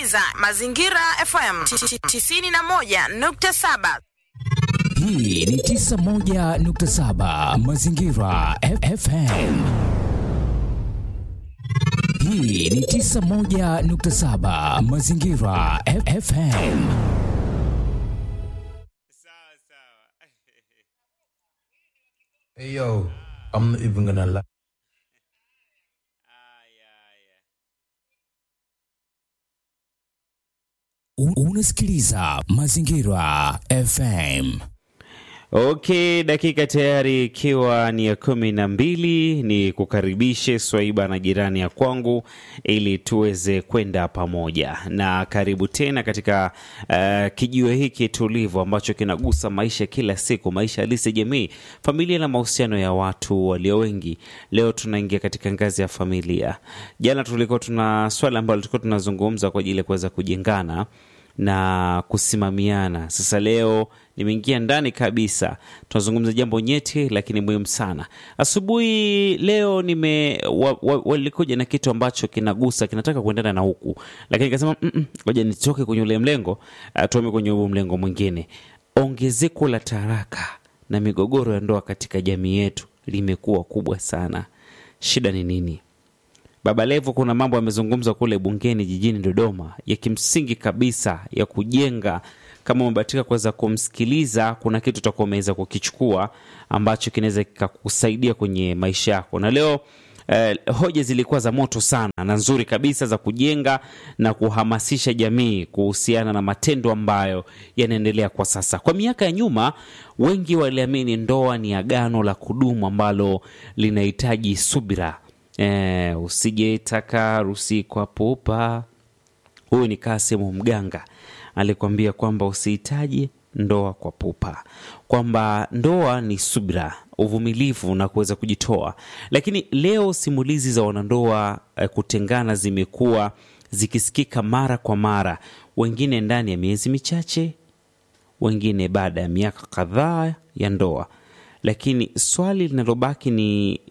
unasikiliza Mazingira FM 91.7. Hii ni 91.7 Mazingira F- FM. Hii ni 91.7 Mazingira F- FM. Hey yo, I'm not even gonna lie. U- Unasikiliza Mazingira FM. Okay, dakika tayari ikiwa ni ya kumi na mbili, ni kukaribishe Swaiba na jirani ya kwangu ili tuweze kwenda pamoja, na karibu tena katika uh, kijiwe hiki tulivu ambacho kinagusa maisha kila siku, maisha halisi ya jamii, familia na mahusiano ya watu walio wengi. Leo tunaingia katika ngazi ya familia. Jana tulikuwa tuna swala ambalo tulikuwa tunazungumza kwa ajili ya kuweza kujengana na kusimamiana. Sasa leo nimeingia ndani kabisa, tunazungumza jambo nyeti lakini muhimu sana. Asubuhi leo nime wa- wa- walikuja na kitu ambacho kinagusa kinataka kuendana na huku, lakini nikasema "Mm-mm, ngoja nitoke kwenye ule mlengo uh, tuame kwenye huu mlengo mwingine. Ongezeko la taraka na migogoro ya ndoa katika jamii yetu limekuwa kubwa sana. Shida ni nini? Baba Levo kuna mambo amezungumza kule bungeni jijini Dodoma ya kimsingi kabisa ya kujenga. Kama umebahatika kuweza kumsikiliza, kuna kitu utakuwa umeweza kukichukua ambacho kinaweza kikakusaidia kwenye maisha yako. Na leo eh, hoja zilikuwa za moto sana na nzuri kabisa za kujenga na kuhamasisha jamii kuhusiana na matendo ambayo yanaendelea kwa sasa. Kwa miaka ya nyuma, wengi waliamini ndoa ni agano la kudumu ambalo linahitaji subira Eh, usijetaka harusi kwa pupa. Huyu ni Kasimu Mganga alikwambia kwamba usihitaji ndoa kwa pupa, kwamba ndoa ni subira, uvumilivu na kuweza kujitoa. Lakini leo simulizi za wanandoa eh, kutengana zimekuwa zikisikika mara kwa mara, wengine ndani ya miezi michache, wengine baada ya miaka kadhaa ya ndoa. Lakini swali linalobaki ni